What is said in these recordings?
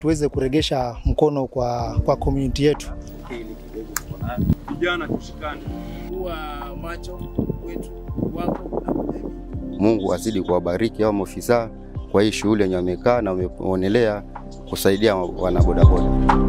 tuweze kuregesha mkono kwa, kwa community yetu. Vijana tushikane, kuwa macho wetu wako na kwa jamii. Mungu azidi kuwabariki hao maofisa kwa hii shughuli yenye wamekaa na wameonelea kusaidia wanabodaboda.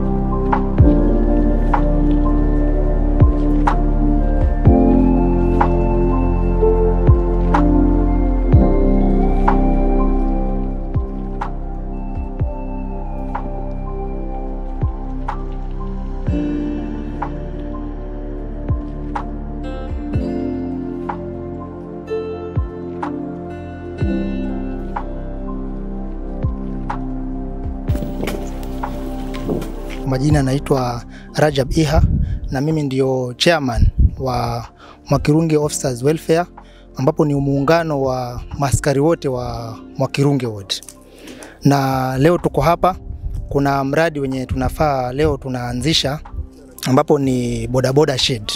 Majina naitwa Rajab Iha na mimi ndio chairman wa Mwakirunge Officers Welfare ambapo ni muungano wa maskari wote wa Mwakirunge Ward. Na leo tuko hapa, kuna mradi wenye tunafaa leo tunaanzisha ambapo ni bodaboda shed.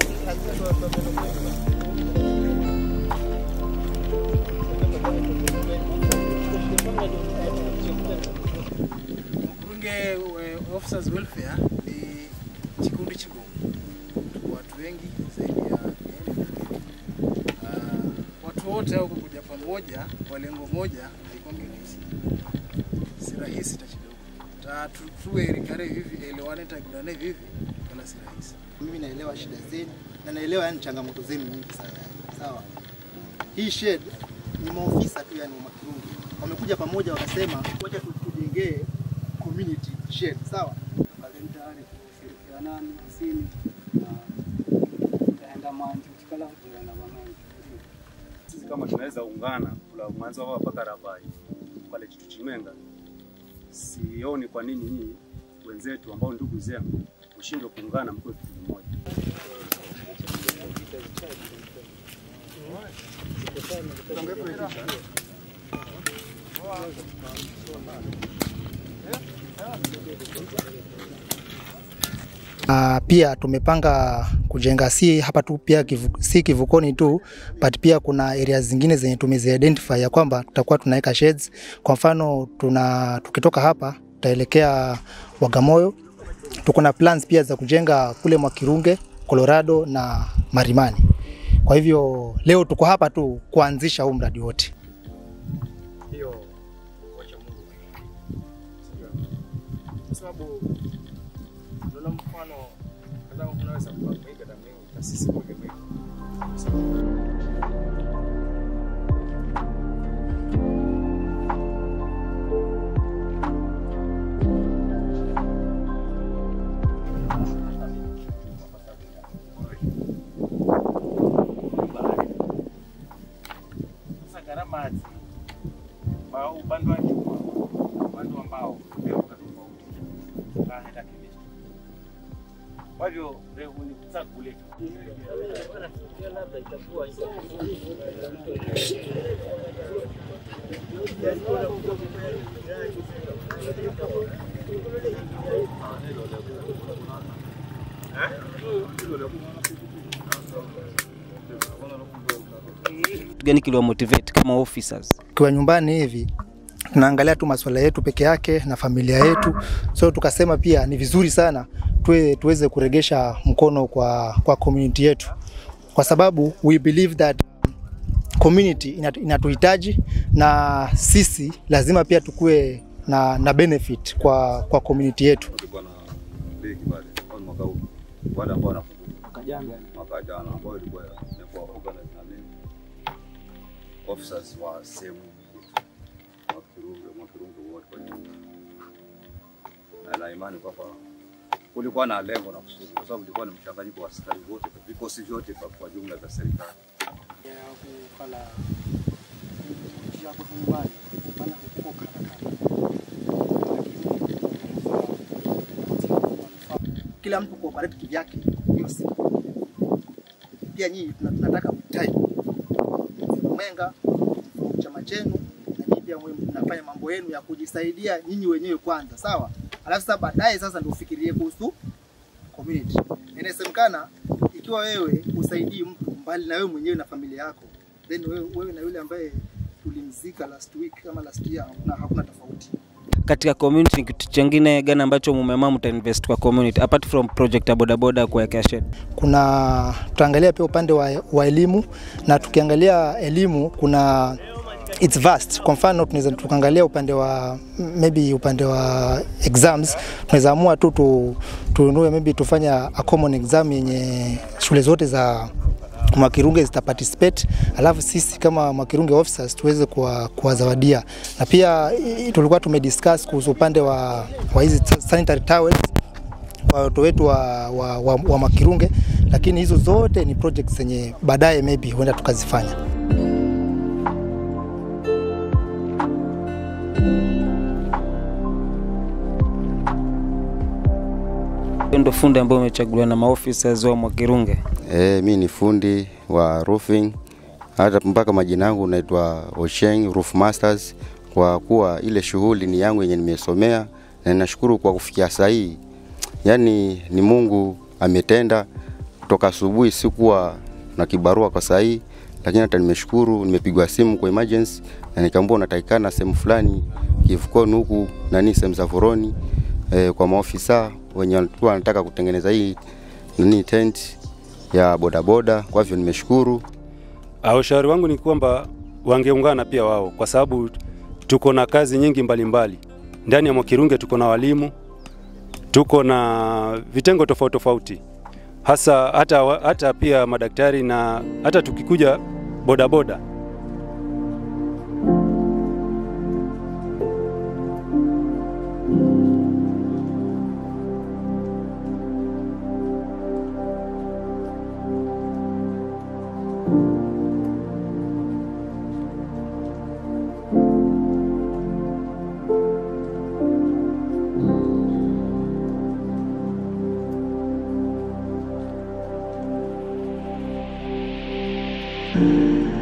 Mkurunge eh, Officers Welfare ni kikundi chigumu, tuko watu wengi zaidi ya mia nne nafikiri. Ah, watu wote hao kukuja pamoja kwa lengo moja haikuwa rahisi, si rahisi hata kidogo. Ta tu- tuwe rikare hivi elewane tagurane hivi wala si rahisi. Mimi naelewa shida zenu na naelewa yani changamoto zenu nyingi sana yani. Sawa. Hii shed ni maofisa tu yani wa Mwakirunge. Wamekuja pamoja wakasema wacha tu- tujengee community shed, sawa? kalendari kushirikiana sini na ndaenda manji uchikala kujana wamanji sisi kama tunaweza ungana kula mwanzo wao mpaka Rabai pale kitu chimenga, sioni kwa nini nyinyi wenzetu ambao ndugu zenu mshindwe kuungana mkiwe kitu kimoja. Uh, pia tumepanga kujenga si hapa tu pia kivu, si kivukoni tu but pia kuna areas zingine zenye tumeziidentify ya kwamba tutakuwa tunaweka sheds. Kwa mfano tuna tukitoka hapa tutaelekea Wagamoyo. Tuko na plans pia za kujenga kule Mwakirunge, Colorado na Marimani. Kwa hivyo leo tuko hapa tu kuanzisha huu mradi wote. Hiyo wacha Mungu kwa sababu unaona mfano kama unaweza kuiga damu na sisi moja moja Sasa gharama hizi kwa upande wa chuma, upande wa mbao ndio tofauti. Kaenda kivipi? Kwa hivyo leo ni kutaka kule kitu gani kiliwa motivate kama officers? Tukiwa nyumbani hivi tunaangalia tu masuala yetu peke yake na familia yetu, so tukasema pia ni vizuri sana tuwe, tuweze kuregesha mkono kwa, kwa community yetu, kwa sababu we believe that community inatu- inatuhitaji na sisi lazima pia tukue na, na benefit kwa, kwa community yetu. tulikuwa na ligi pale kwa mwaka huu, wale ambao wanakumbuka mwaka jana ambao ilikuwa imekuwa organized na mimi officers wa sehemu yetu Mwakirunge, Mwakirunge wote kwa jumla, na na imani kwamba kulikuwa na lengo na kusudi, kwa sababu ilikuwa ni mchanganyiko wa askari wote, vikosi vyote kwa kwa jumla vya serikali. ya kukala njia kwa nyumbani maana huko kana Kila mtu cooperate kivyake, hiyo si pia nyinyi tuna- tunataka mtaji mwenga chama chenu na nyinyi pia mwe mnafanya mambo yenu ya kujisaidia nyinyi wenyewe kwanza, sawa? Alafu sasa baadaye sasa ndio ufikirie kuhusu community. Inasemekana ikiwa wewe usaidii mtu mbali na wewe mwenyewe na familia yako, then wewe, wewe na yule ambaye tulimzika last week kama last year, hakuna, hakuna tofauti. katika community ni kitu chengine gani ambacho mumeamua mtainvest kwa community apart from project ya bodaboda kuwekea shed? kuna tutaangalia pia upande wa, wa elimu na tukiangalia elimu kuna it's vast. Kwa mfano tunaweza tukaangalia upande wa maybe upande wa exams, tunaweza amua tu tu tununue maybe tufanya a common exam yenye shule zote za Mwakirunge zita participate, alafu sisi kama Mwakirunge officers tuweze kuwa- kuwazawadia, na pia i- tulikuwa tumediscuss kuhusu upande wa, wa hizi sanitary towels kwa watoto wetu wa, wa, wa, wa Makirunge, lakini hizo zote ni projects zenye baadaye maybe huenda tukazifanya. Hiyo ndo fundi ambayo umechaguliwa na maofficers wa Mwakirunge. E, mi ni fundi wa roofing, hata mpaka majina yangu naitwa Osheng Roof Masters, kwa kuwa ile shughuli ni yangu yenye nimesomea, na ninashukuru kwa kufikia saa hii. Yani ni Mungu ametenda. Toka asubuhi sikuwa na kibarua kwa saa hii, lakini hata nimeshukuru, nimepigwa simu kwa emergency na nikaambiwa unatakikana sehemu fulani kivukoni huku nani sehemu za Foroni e, kwa maofisa wenye walikuwa wanataka kutengeneza hii nini tent ya bodaboda. Kwa hivyo nimeshukuru. Ah, Ushauri wangu ni kwamba wangeungana pia wao, kwa sababu tuko na kazi nyingi mbalimbali ndani ya Mwakirunge. Tuko na walimu, tuko na vitengo tofauti tofauti, hasa hata, wa- hata pia madaktari na hata tukikuja bodaboda Thank